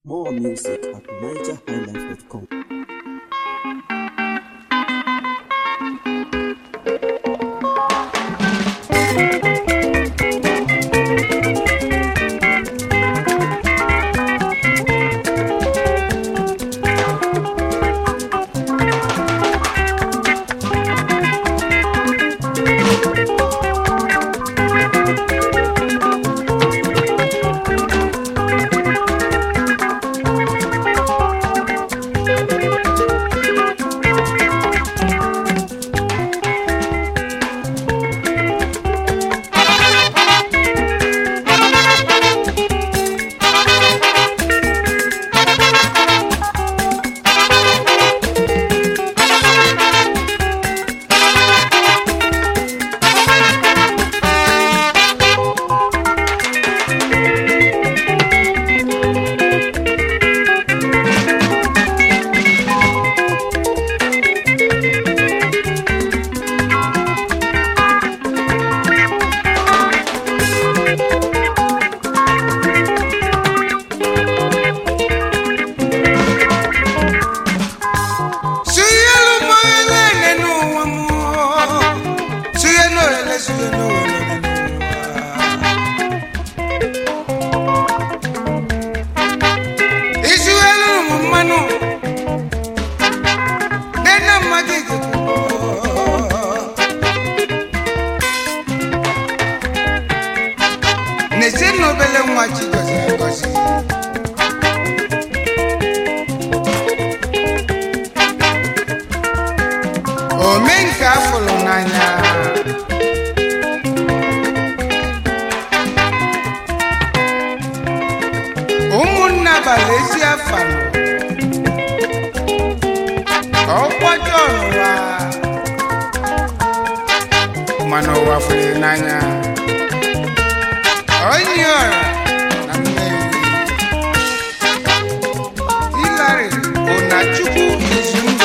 More music at nigerhighlife.com. Suyelu moyele nenu wamu Suyenu ele suyenu ele nenu Isuyelu mumanu Nena magige Nese nobele mwachi gozi gozi omenka afụrụ n'anya ụmụnna bara ezi afa ọkwado ọnụwa mana ụwa fụrụ n'anya onye ọra na mmeri Hillary Onachukwu Ezundụ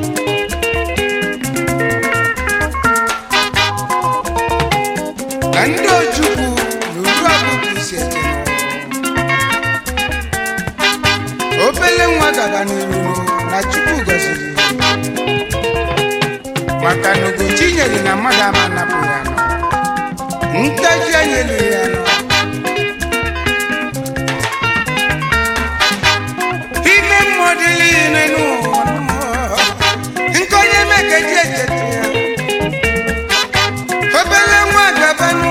na ndị ojukwu n'uru ọgụgụ isi eje obele nwa gaba n'iru na chukwu gọziri maka na ugochi nyere na mmadụ ama napụ ya nọ ntaji anya eliri ya nọ ime mmụọ dịrị ime n'ụwa nke onye mekeji echeta ya obere nwa gabanụ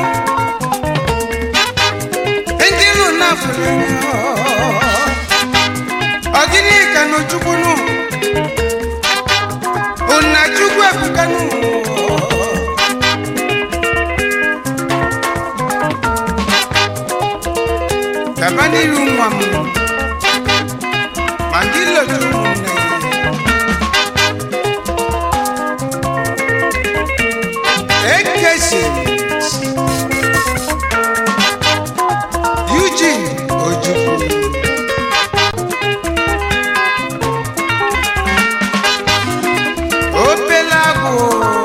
ndị nụ na-afụrụ ọgịnị ka nụ chukwunụ ụna chukwu ebukanụ gaba n'iru nwa m ma ndị lotu ụmụnne ekesi Eugene Ojukwu obele agwụ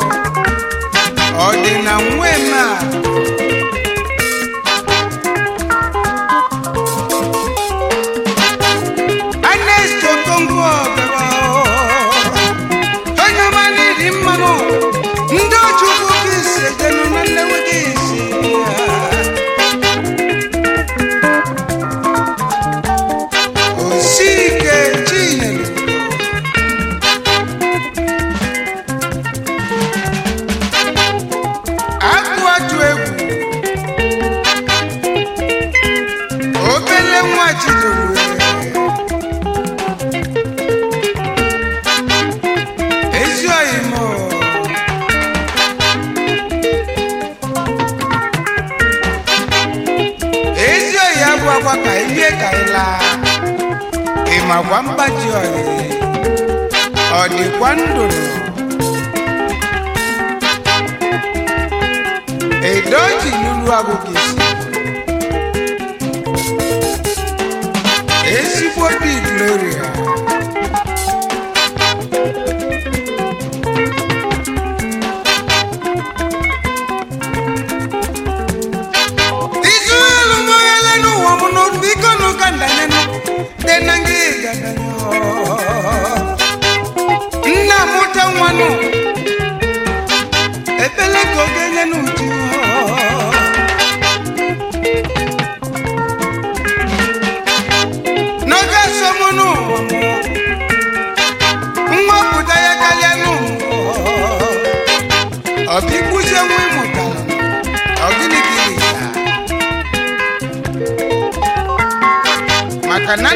ọ dị na nwema Ernest Okonkwo ọbara onye ọma n'iri mmanụ ndị Ojukwu ka isi ejenu na nlewe ka isi osike chinyere akụ atụ egwu obele nwa chidoro ezi oyimo ezi oyi abụ akwa ka ilie ka ịla ịmakwa mgbaji oyi ọ dịkwa ndụ edoji lulu agụgụ isi ezigbo dị gloria izu elu moghele n'ụwa m n'obi iko n'ụka ndanenu dị na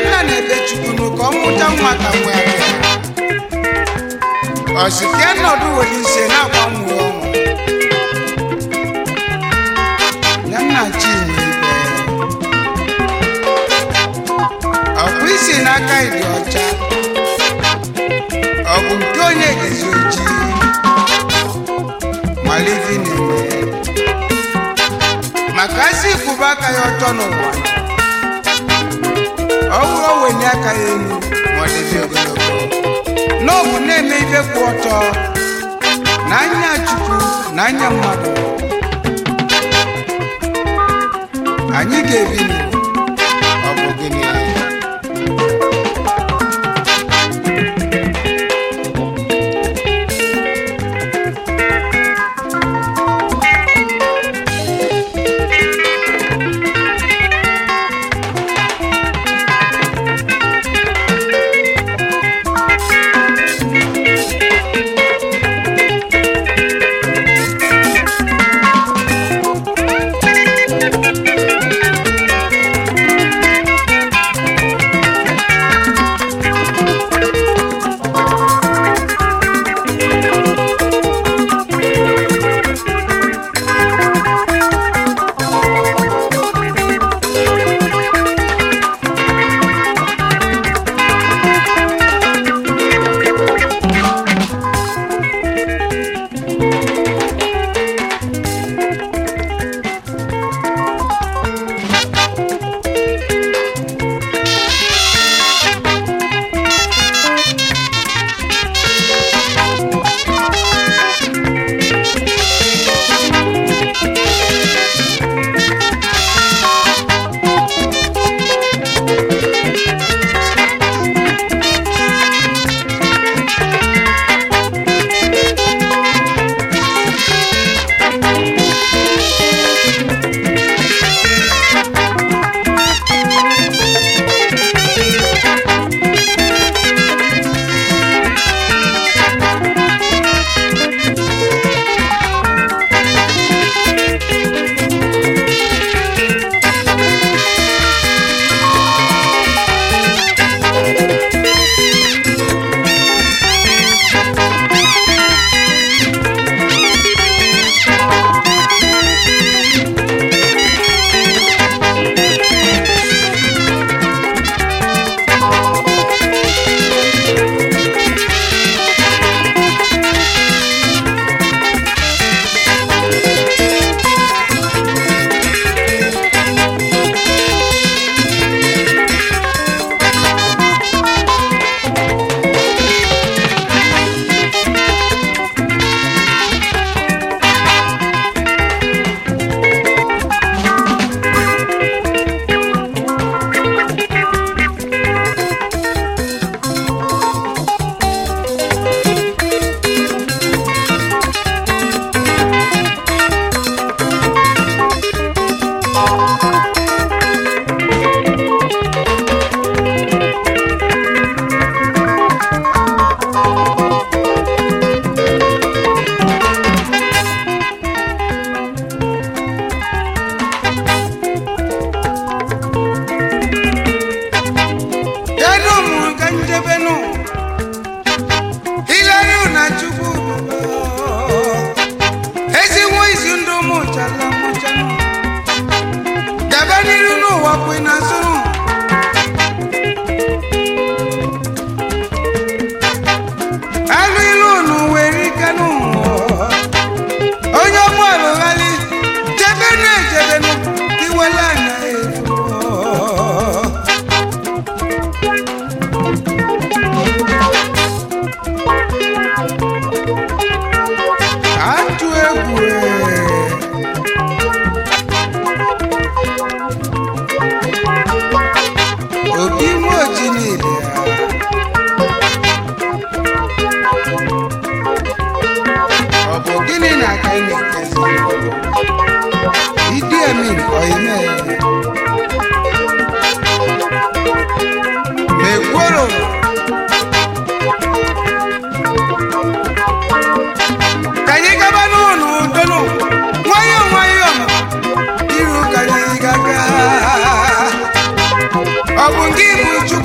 nna na-ebe chukwunu ka ọ mụta nwa ka nwa ya bịa ọsike nọdụ were ise na-agbanwe ọnwụ ya nna chinwe ibe ọkpụ isi n'aka ịdị ọcha ọ bụ nke onye gezi ojii malivi na-eme maka asị kwụba aka ya ọtọ n'ụwa ọ bụrụ owenye aka ya elu ma ọ dịzi ogologo n'ọbụ na-eme ibe kwụ ọtọ na anya chukwu na anya mmadụ anyị ga-ebi ndụ ọ bụ gịnị kedu mụ ka njebenu hilari na chukwu ezigbo izu ndụ mụ chala mụchanụ daba n'iru n'ụwa kwe na zụrụ alụ ilu unu were ikenụ onye ọgbọala ghali jebenu ejebenu iwela anya efu atụ egwu ee. obi nwoji niile ọ bụ gịnị na-aka ị na-ekezi idi emin oime mekworo ka anyị gaba n'ụlọ udonu nwayọọ nwayọọ iru ka anyị gaga ọ bụ gị bụ chukwu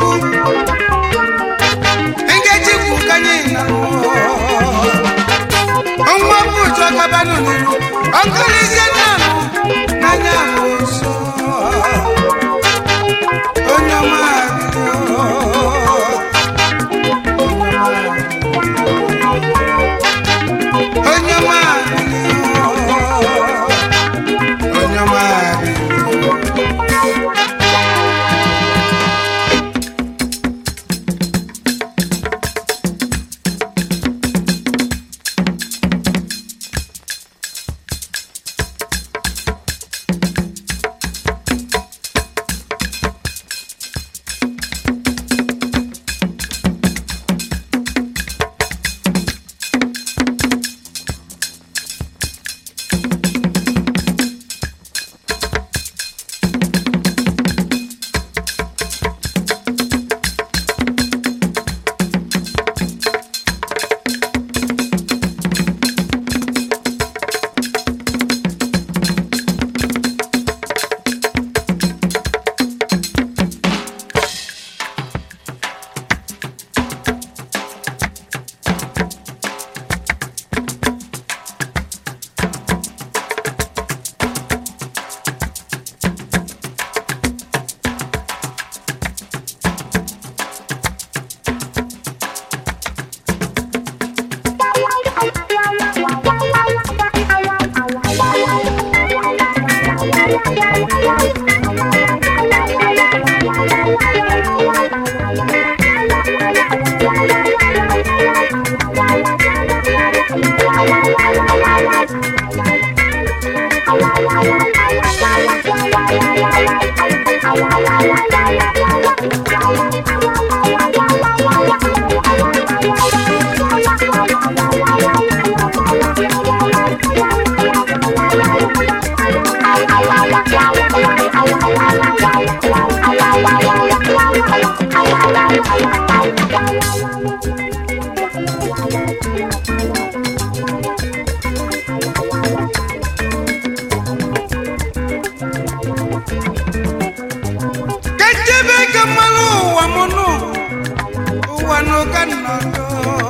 kechebe ka mmanụ ụwa m nụ ụwa n'ụka nnọdụ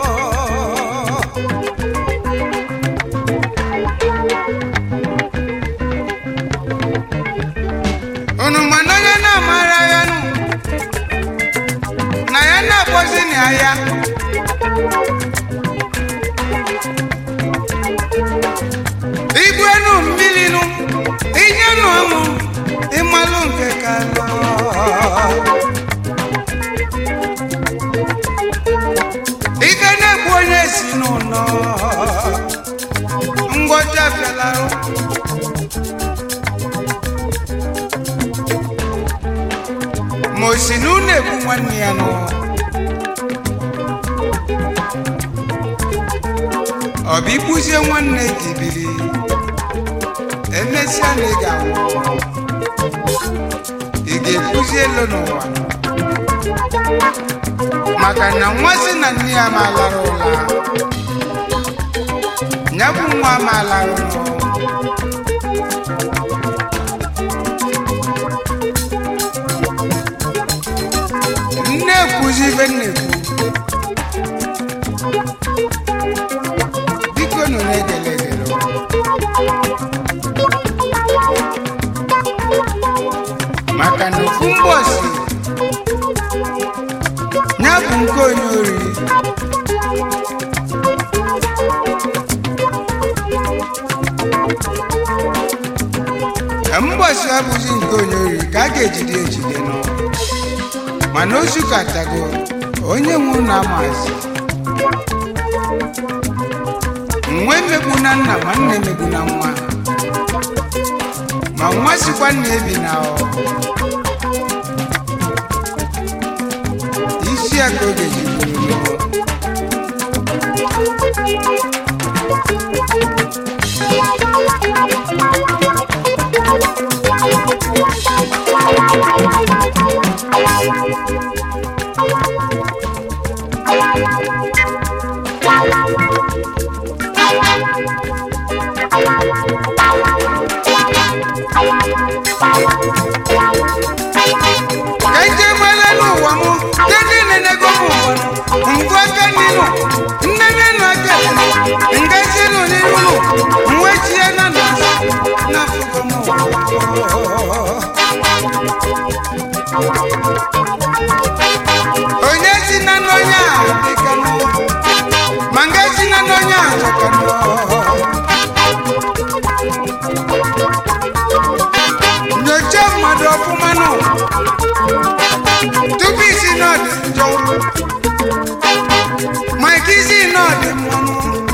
unu mana onye na-amara ya nụ na ya na-akpọzi na ya ibu enu mmiri nụ inye nụ ọmụ ịmalụ nke ka lọ ike na-egbu onye si n'ụlọ ngwọcha bịalarụ ma o si na unu egbu nwanne ya nọ ọ bụ igbuzie nwanne gị biri emesịa na ị ga-anwụ ị ga-ekwuzi elu n'ụwa maka na nwa si na nne ya ma lara ụla ya bụ nwa ma lara ụlọ nne ekwuzi ibe nna ekwu biko nụ na-egele egele maka na ofu mgbọsi ya bụ nke onye ori mgbọsi abụghị nke onye ori ka a ga-ejide ejide nọ mana ozu katago onye nwe na amazi nwa emegbu na nna ma nna emegbu na nwa ma nwa sikwa nna ebi na ọ isi ya ka oge ji buru n'ụlọ ka ije gbele n'ụwa m ndị nenego m ụwa ngụ aka n'iru nnene nụ aka ngazi nụ n'iru nụ nwechie na na n'afụgo m ụwa onye si na n'onye a dịka nụ ma nga si na n'onye a dịka nụ nyocha mmadụ ọfụma nụ tupu isi na ọ dị njọ ma ike isi na ọ dị mmanụ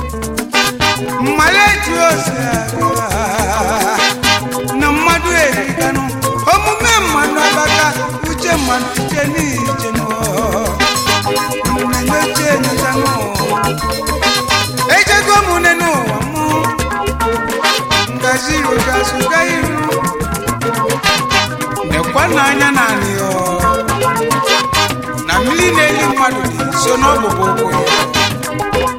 mmale etu ose aga na mmadụ erikanụ omume mmadụ abaka uche mmadụ uche n'iche nụ na-enyocha enyocha nụ ejego m une n'ụwa mụ ngazi iru ga-asụga iru nekwa n'anya naanị ya na mmiri na-eli mmadụ dị nso n'ọbụbụ ụkwụ ya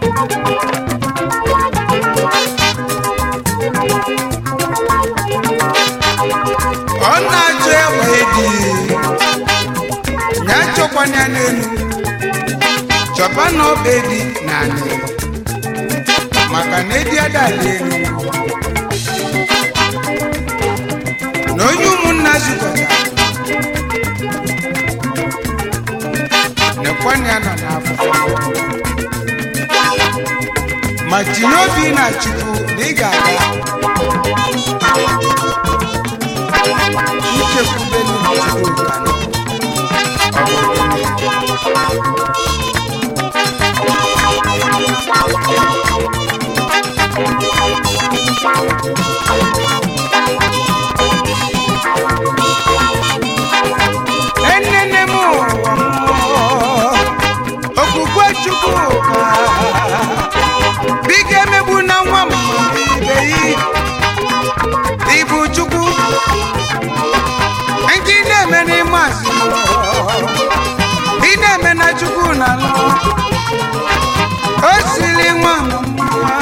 ọ na-achọ egbe dị ya chọkwana ya n'elu chọba na ọba edi na anị maka na edi adala elu na onye ụmụnna zukọta nekwana ya nọ n'afọ ma tinye obi na chukwu na ị ga-aga ichekwube n'uchukwu nka nọ. Ọ bụ gịnị? enene m ụwa mmụọ okwukwe chukwu ka biko emegbu na nwa m ibe yi ibu chukwu nke ị na-eme n'ime azụ ị na chukwu na alụ o siri nwa mama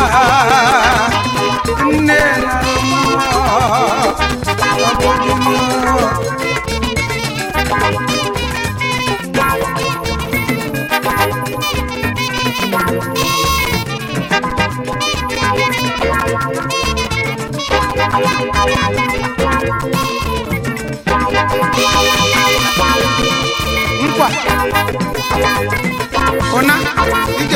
nne na nkwa ụna ije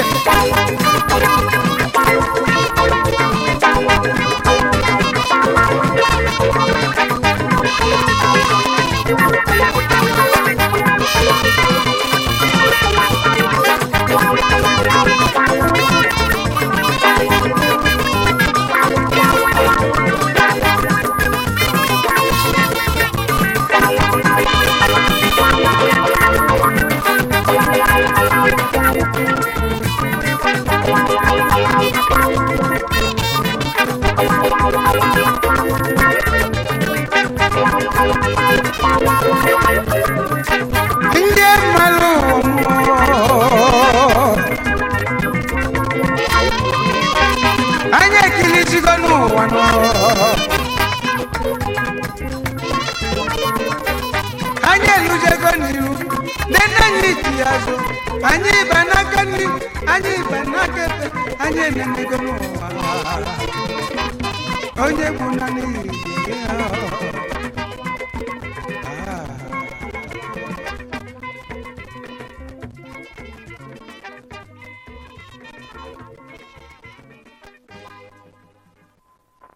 ndị mmadụ anyị ekilizigo n'ụwa nọ. anyị elujego n'iru ndị nne anyị ji ya azụ anyị ịba n'aka nri anyị ịba n'aka ekpe anyị enenego n'ụwa onye bụ na n'ihi ya